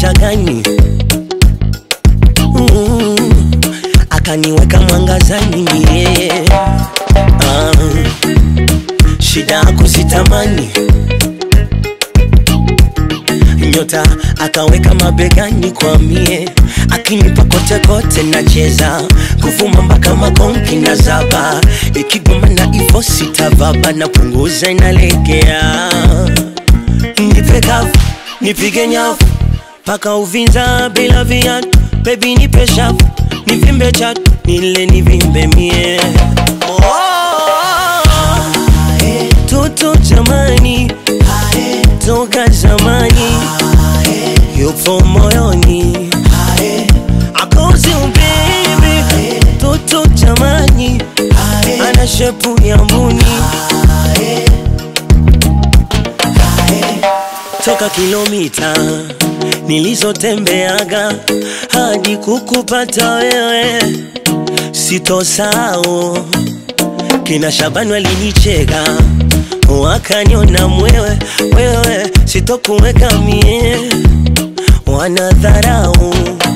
muda gani? Mm, akaniweka mwangazani yeah. ah, shida yako sitamani nyota akaweka mabegani kwa mie akinipa kote kote nacheza kuvuma mpaka makonki na zaba ikigoma na ivo sitavaba na punguza inalegea nipe kavu nipige nyavu mpaka Uvinza bila viatu bebi nipe shavu nivimbe chatu nile nivimbe mie oh, toto jamani toka zamani yupo moyoni akozi ubibi toto jamani ana shepu ya mbuni toka kilomita nilizotembeaga hadi kukupata wewe sitosao kina Shabani walinicheka wakaniona mwewe wewe sitokuweka mie wanadharau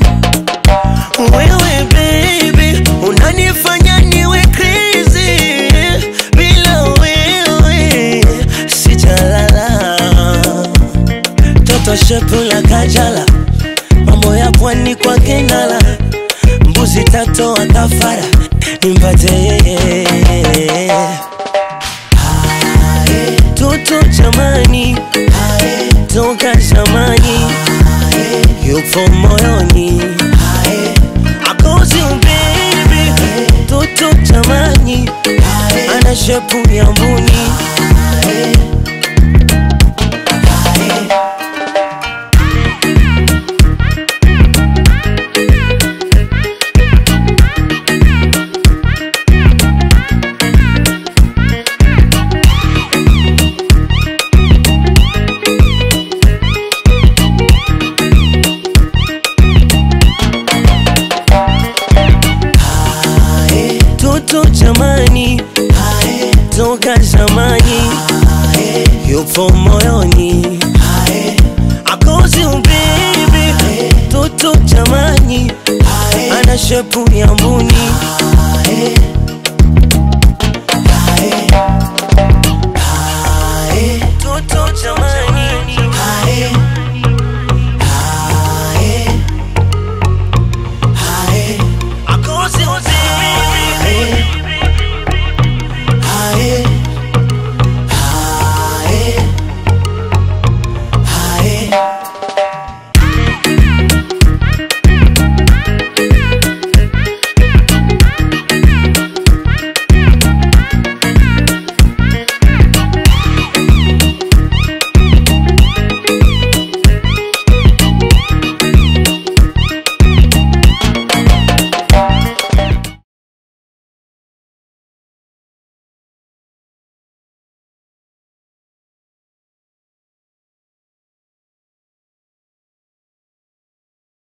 wewe baby unanifanya niwe crazy bila wewe sijalala toto shepu la kajala mambo ya pwani kwa kenala mbuzi tatoa kafara nimpate yeye toto jamani toka zamani yupo moyoni akozi ubibi toto jamani ana shepu ya mbuni toto jamani toka zamani yupo moyoni akozi ubibi toto jamani ana shepu ya mbuni